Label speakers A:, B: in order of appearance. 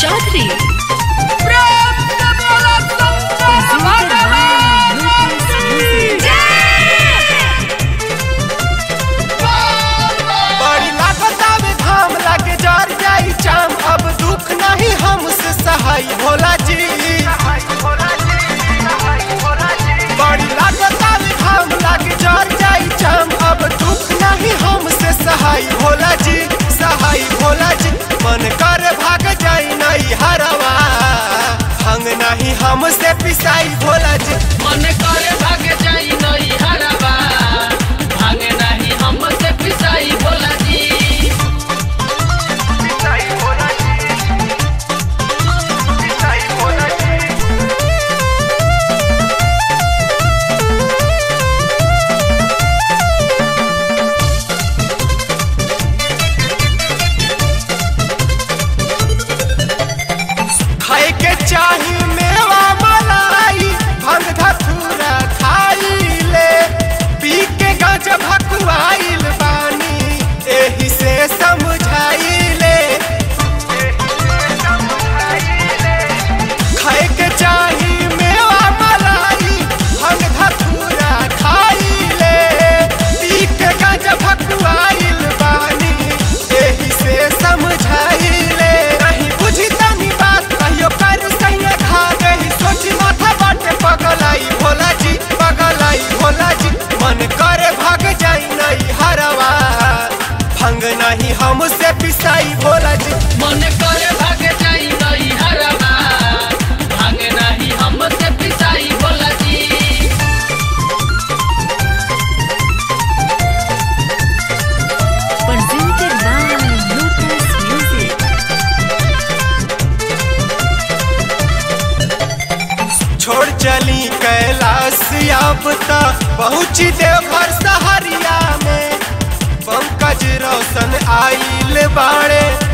A: चौधरी
B: बड़ी लागत आवे धाम लागे जर जाई चाम अब दुख नहीं हमसे सहाय भोला जी बड़ी लागत आवे धाम लागे जर जाई चाम अब दुख नहीं हमसे सहाय भोला जी सहाय भोला जी मन कर भाग जाई नहीं हरवा हंग नहीं हमसे पिसाई भोला जी
C: मन करे भाग जाई नई हरवा भागे नहीं हमसे पिसाई भोला जी
B: खाए के चाही मेवा मलाई भंग धतूरा खाई ले पी के गांज भकुआइल बानी एही से समझाई ले खाए के चाही मेवा मलाई भंग धतूरा खाई ले पी के गांज भकुआइल बानी एही से समझाई ले नहीं बुझी तनी बात कहियो कर सैया खा गई सोची माथा बाटे पगलाई भोला जी पगलाई भोला जी मन करे भाग जाई नहीं हरवा भंग नहीं हमसे पिसाई भोला जी
C: मन करे भाग जाई नई हरवा भागे नहीं हमसे पिसाई भोला जी
A: presented by Lucas Music.
B: छोड़ चली कैलाश अब त पहुँची देवघर सहरिया में पंकज रोशन आइल बाड़े